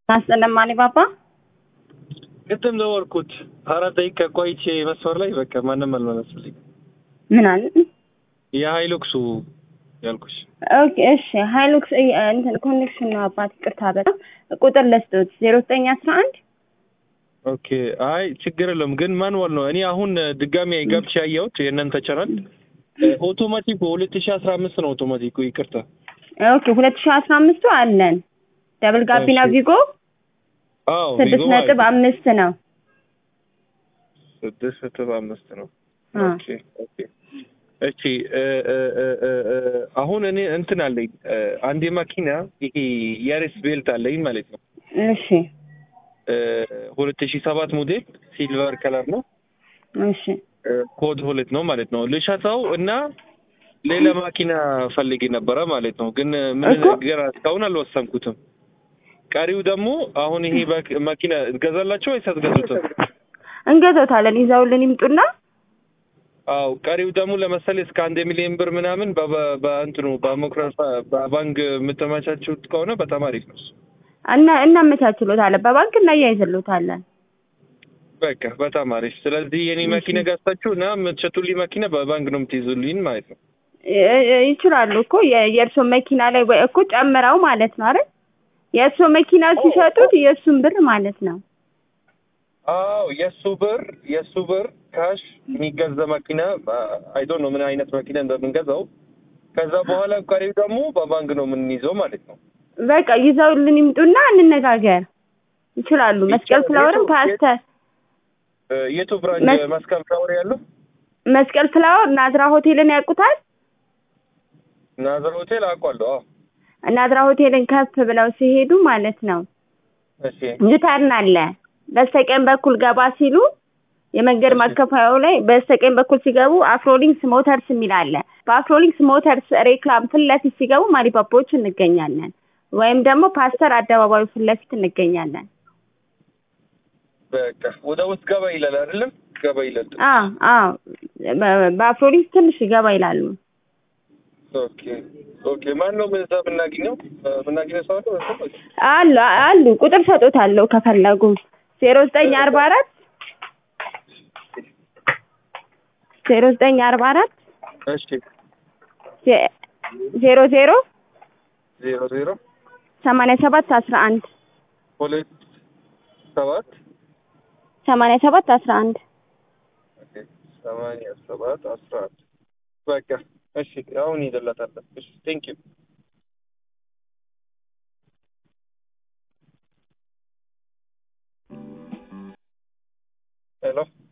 አስጠለማኒ ባባ ቅድም ደወልኩት አራት ደቂቃ ቆይቼ መስመር ላይ በቃ ማንም አልመለስልኝ። ምን አለ? የሀይሉክሱ ያልኩሽ ኦኬ እሺ። ሃይሉክስ እንትን ኮኔክሽን ነው አባት፣ ይቅርታ በጣም ቁጥር ለስቶት ዜሮ ዘጠኝ አስራ አንድ ኦኬ። አይ ችግር የለውም ግን ማንዋል ነው። እኔ አሁን ድጋሚ ገብቼ ያየሁት የእናንተ ቻናል ኦቶማቲኩ ሁለት ሺ አስራ አምስት ነው ኦቶማቲኩ። ይቅርታ ኦኬ ሁለት ሺህ አስራ አምስቱ አለን ደብል ጋቢና እሺ። ቪጎ አዎ ስድስት ቪጎ ነጥብ ማለት አምስት ነው። ስድስት ነጥብ አምስት ነው። አ ኦኬ ኦኬ። እሺ እ እ እ እ እ አሁን እኔ እንትን አለኝ እ አንድ መኪና ይሄ ያሬስ ቤልት አለኝ ማለት ነው እሺ ሁለት ሺ ሰባት ሞዴል ሲልቨር ከለር ነው እሺ እ ኮድ ሁለት ነው ማለት ነው ልሸጠው እና ሌላ መኪና ፈልጌ ነበረ ማለት ነው ግን ምን እኮ- ነገር እስካሁን አልወሰንኩትም ቀሪው ደግሞ አሁን ይሄ በክ- መኪና ትገዛላቸው ወይስ አትገዙትም እንገዛታለን። ይዘውልን ይምጡና አው ቀሪው ደግሞ ለምሳሌ እስከ አንድ ሚሊዮን ብር ምናምን በ- በ- በእንትኑ በሞክረፋ በባንክ የምትመቻችሁት ከሆነ በጣም አሪፍ ነው እሱ። እና እናመቻችሎታለን። በባንክ እናያይዝሎታለን። በቃ በጣም አሪፍ። ስለዚህ የኔ መኪና ገዝታችሁ እና የምትሸጡልኝ መኪና በባንክ ነው የምትይዙልኝ ማለት ነው። እ- እ- ይችላሉ እኮ የ- የእርሶ መኪና ላይ ወይ እኮ ጨምረው ማለት ነው አይደል? የእርሶ መኪና ሲሸጡት የእሱን ብር ማለት ነው። አዎ የእሱ ብር የእሱ ብር ካሽ የሚገዛ መኪና አይዶን ነው ምን አይነት መኪና እንደምንገዛው ከዛ በኋላ ቀሪው ደግሞ በባንክ ነው የምንይዘው ማለት ነው። በቃ ይዘውልን ይምጡና እንነጋገር። ይችላሉ። መስቀል ይቻላል። ፍላወርም የቱ- ፓስተር እ የቱ ብራንች መስ- መስቀል ፍላወር ያለው መስቀል ፍላወር ናዝራ ሆቴልን ያውቁታል? ናዝራ ሆቴል አውቋለሁ። አዎ ናዝራ ሆቴልን ከፍ ብለው ሲሄዱ ማለት ነው እሺ ዩተርን አለ። በስተቀኝ በኩል ገባ ሲሉ የመንገድ እሺ። ማከፋያው ላይ በስተቀኝ በኩል ሲገቡ አፍሮሊንክስ ሞተርስ የሚል አለ። በአፍሮሊንክስ ሞተርስ ሬክላም ፊት ለፊት ሲገቡ ማሪፓፖች እንገኛለን። ወይም ደግሞ ፓስተር አደባባዩ ፊት ለፊት እንገኛለን። በቃ ወደ ውስጥ ገባ ይላል አይደለም? ገባ ይላል። አ አ በ- በአፍሮሊንክስ ትንሽ ገባ ይላሉ። ኦኬ ኦኬ። ማን ነው እዛ የምናገኘው? እ የምናገኘው ሰው አለ ወይስ? አሉ አሉ ቁጥር ሰጦታለሁ ከፈለጉ ዜሮ ዘጠኝ አርባ አራት ዜሮ ዘጠኝ አርባ አራት እሺ ዜ- ዜሮ ዜሮ ዜሮ ዜሮ ሰማንያ ሰባት አስራ አንድ ሁለት ሰባት ሰማንያ ሰባት አስራ አንድ ኦኬ ሰማንያ ሰባት አስራ አንድ በቃ እሺ። አሁን ይዘላታለን። እሺ ቴንክ ዩ ሄሎ